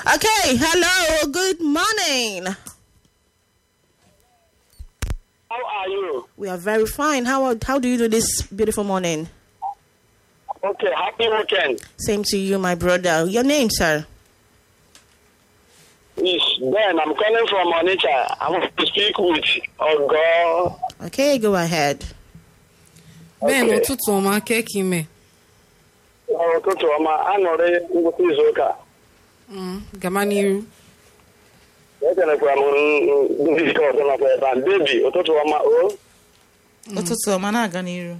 Okay, hello, good morning. How are you? We are very fine. How are- how do you do this beautiful morning? Okay, happy weekend. Same to you, my brother. Your name, sir? It's Ben. I'm calling from Onitsha. I want to speak with Ogo. Okay, go ahead. Ben Okay. ụtụtụ ọma keki ime Ụtụtụ ọma, aṅụrị ngwụsị izu ụka. Mm, gama n'iru Ekelekwa m ndị ike ọzọ nakwa ebe a. Bebi, ụtụtụ ọma, o. ụtụtụ ọma na-aga n'iru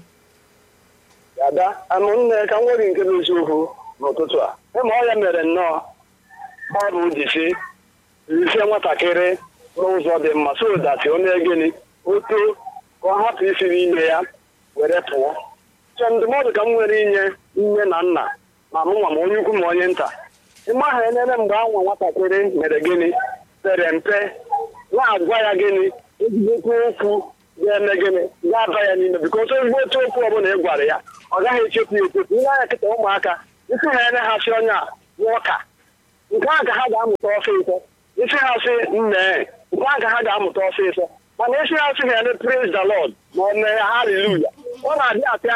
Ada, amụnne ka m nwere nke bụ eziokwu n'ụtụtụ a. Ịma ọ ya mere nnọọ. Baịbụl ji sị, ise nwatakịrị n'ụzọ dị mma so that ọ na-egeni o too ka ọ hapụ isi n'ime ya were pụọ. So ndụmọdụ ka m nwere inye nne na nna ma mụnwa ma onye ukwu ma onye nta. Ịma ha enene mgbe anwa nwatakịrị mere gịnị pere mpe na-agwa ya gịnị ezigbote okwu ga-eme gịnị ga-aba ya n'ime bikos ezigbo otu okwu ọbụla ị gwara ya ọ gaghị echefu ya echefu ihe anya kịta ụmụaka isi ha ene ha si onye a nwoka nke a ka ha ga-amụta ọsịsọ isi ha sị nne nke a ka ha ga-amụta ọsịsọ mana isi ha sị ha eme praise the lord ma ọ mee haleluya ọ na-adị apịa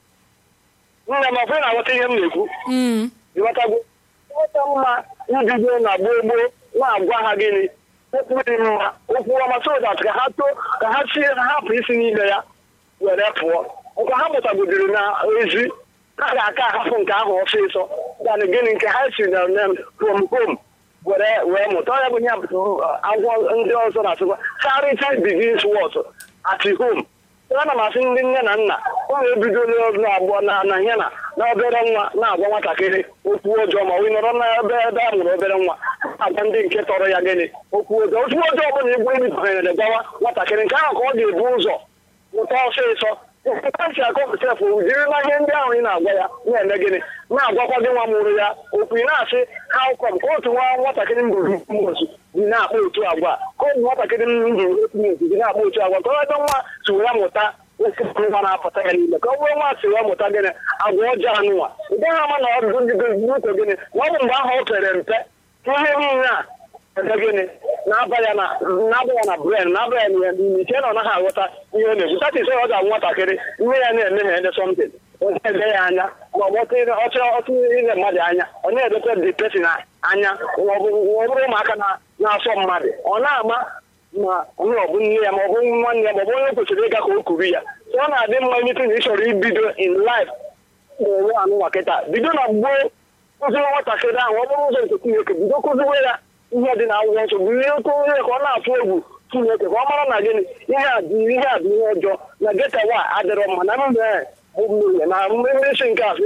nne m ọfụ na-aghọta ihe m na-ekwu Mm, ịghọtago ọta mma ibido na gboo gboo na-agwa ha gịnị okwu dị mma okwu ọma so that ka ha too ka ha sie ha hapụ isi n'ime ya were pụọ nke ha mụtagodiri na ezi ha ga-aka ahapụ nke ahụ ọsịsọ dan gịnị nke ha si na na from home were wee mụta ọ ya bụ ya bụ agwọ ndị ọzọ na-asịkwa charity begins what at home ana m asị ndị nne na nna ụmụ ebido na-agbọ na na ihe na na obere nwa na-agwa nwatakịrị okwu ọjọọ ma ị nọrọ n'ebe ebe a mụrụ obere nwa agwa ndị nke tọrọ ya gịnị okwu ọjọọ okwu ọjọọ ọbụla igbu ebidonyere gwawa nwatakịrị nke ahụ ka ọ ga-ebu ụzọ mụta ọsịsọ ntị akọpụtafụ jirila ihe ndị ahụ ị na-agwa ya na-eme gịnị na-agwakwa gị nwa mụrụ ya okwu ị na-asị how come ka otu nwa nwatakịrị mbụrụ mmosu dị na-akpa otu agwa ka ụmụ nwatakịrị mbụrụ otu mmosu dị na-akpa otu agwa ka ọ ebe nwa si were mụta nwa na-apụta ya n'ime ka ọ bụrụ nwa si wee mụta gịnị agwa ọjọọ anụnwa ị gaghị ama na ọ bụ ndị gịnị gịnị na ọ bụ mgbe ahụ o pere mpe ka ihe niile a ebe gịnị na-aba ya na na-aba ya na bren na-aba ya na n'ime iche na ọ naghị aghọta ihe ọ na-ekwu tati sọ ọ ga-agwa nwatakịrị nne ya na-eme ha ede sọmtin ọ na-ede ya anya ma ọ bụ ọchọ ọtụ ile mmadụ anya ọ na-edekwa dị pesin anya ma ọ bụ ọ bụrụ ụmụaka na- na-asọ mmadụ ọ na-ama ma onye ọ bụ nne ya ma ọ bụ nwanne ya ma ọ bụ onye kwesịrị ịga ka o kuru ya so ọ na-adị mma imete na ị chọrọ ibido in life na-enwe anụnwa kịta bido na gboo kụziwe nwatakịrị ahụ ọ bụrụ ụzọ nke Chineke bido kụziwe ya ihe dị na akwụkwọ nsọ bụ ihe oke onye ka ọ na-atụ egwu Chineke ka ọ mara na gịnị ihe a dị ihe a bụ ihe ọjọọ na getawa adịrọ mma na mbe bụ mmehie na mmesi nke asị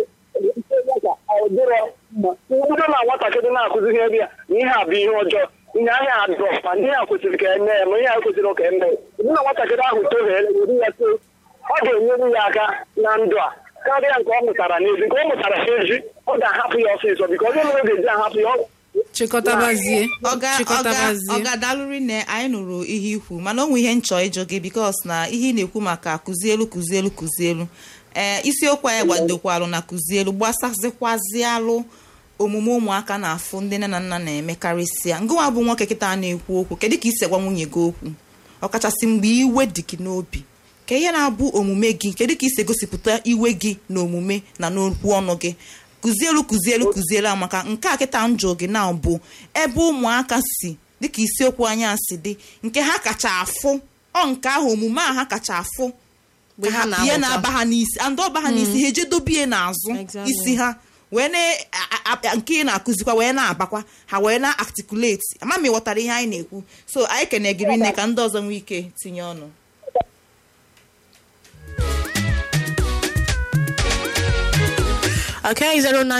ka ọ dịrọ mma bido na nwatakịrị na-akụzi ihe ebe ya na ihe a bụ ihe ọjọọ ihe ahịa adịrọ mma na ihe a kwesịrị ka eme ya ma ihe a kwesịrị ka eme ya na nwatakịrị ahụ tohere were ya too ọ ga-enyere ya aka na ndụ a karịa nke ọ mụtara n'ezi nke ọ mụtara n'ezi ọ ga-ahapụ ya ọsịsọ biko onye mere ga-eji ahapụ ya ọ- chịkọtabazie ọga ọga chịkọtabazie ọga dalụri na anyị nụrụ ihe ikwu mana o nwe ihe nchọ ịjụ gị bikos na ihe ị na-ekwu maka kụzielu kụzielu kụzielu ee isiokwu anyị gbadokwalụ na kụzielu gbasazikwazialụ omume ụmụaka na-afụ ndị nne na nna na-eme karịsịa ngụwa bụ nwoke kịta na-ekwu okwu kedu ka isi gwa nwunye gị okwu ọkachasị mgbe iwe dị gị n'obi ka ihe na-abụ omume gị kedu ka isi egosipụta iwe gị na omume na n'okwu ọnụ gị kụzielu kụzielu kụzielu a maka nke a kịta njụ gị na bụ ebe ụmụaka si dịka isiokwu anya si dị nke ha kacha afụ ọ nke ahụ omume a ha kacha afụ Mgbe ha ihe na-amụta. na-aba ha n'isi and ọba ha n'isi ha eje dobie n'azụ Exactly. isi ha wee na a- a- nke ị na-akụzikwa wee na-abakwa ha wee na-articulate ama m ịghọtara ihe anyị na-ekwu so anyị kenegiri nne ka ndị ọzọ nwee ike tinye ọnụ Okay,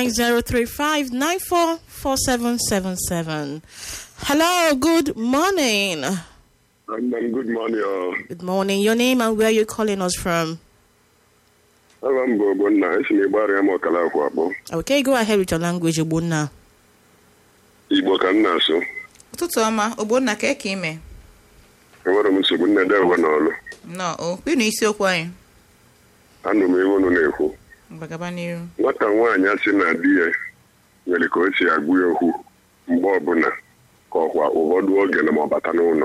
09035944777. Hello, good morning. And then good morning. Uh, Good morning. Your name and where you calling us from? Aba m bụ Ogbonna, esi m Igbo arịa m ọkala akwụ akpọ. Okay, go ahead with your language, Ogbonna. Igbo ka m na-asụ. ụtụtụ ọma ogbonna ka eke ime Enwere m nsogbu nne dewe n'ọlụ. nọ o kwinu isiokwu anyị Anụ m iwu unu na-ekwu. mgbagaba n'iru Nwata nwaanyị a sị na di ya nwere ka o si agwụ ya okwu mgbe ọbụla ka ọkwa ụfọdụ oge na ma ọ bata n'ụlọ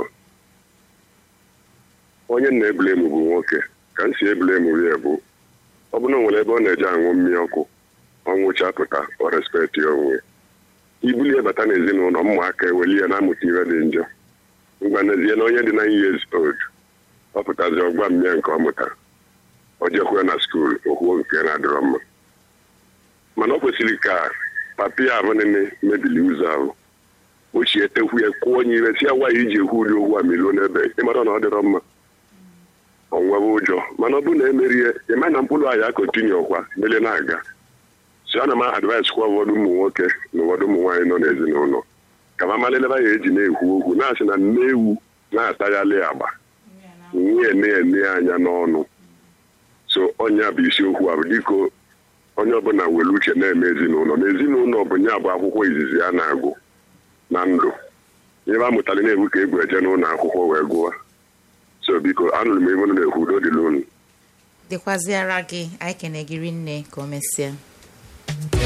onye na-ebulemu bụ nwoke ka m si ebulemu ya bụ ọ bụrụ na o nwere ebe ọ na-eje aṅụ mmiri ọkụ ọnwụcha pụta ọ respekti ya onwe ya ibulie bata n'ezinụlọ ụmụaka eweli ya na-amụta ihe dị njọ ngwa n'ezie na onye dị na years old ọ pụtazi ọgba mmịa nke ọ mụtara ọ jekwuo na skuul okwuo nke na-adịrọ mma mana ọ kwesịrị ka papi ya abụ nene mebili ụzọ ahụ ochie tekwu ya kwuo onye ire si ya gwa ya iji ekwu ụdị okwu a miluo n'ebe ịmara na ọ dịrọ mma ọ nwebe ụjọ mana ọ bụrụ na emerie ịma na mkpụrụ ahịa kontinu kwa mele na-aga so ana m advice kwa ụfọdụ ụmụ nwoke na ụfọdụ ụmụ nwaanyị nọ n'ezinụlọ ka ma maleleba ya eji na-ekwu okwu na-asị na nne ewu na-ataghalị agba nwunye na-ene anya n'ọnụ so ọnya bụ isiokwu a bụ dịka onye ọbụla were uche na-eme ezinụlọ na ezinụlọ bụ nya bụ akwụkwọ izizi a na-agụ na ndụ ebe a mụtara na-ebu ka ebu eje n'ụlọ akwụkwọ wee gụwa so biko anụrụ m ebe unu na-ekwu udo dịla unu dịkwaziara gị anyị kene gị rinne ka o mesịa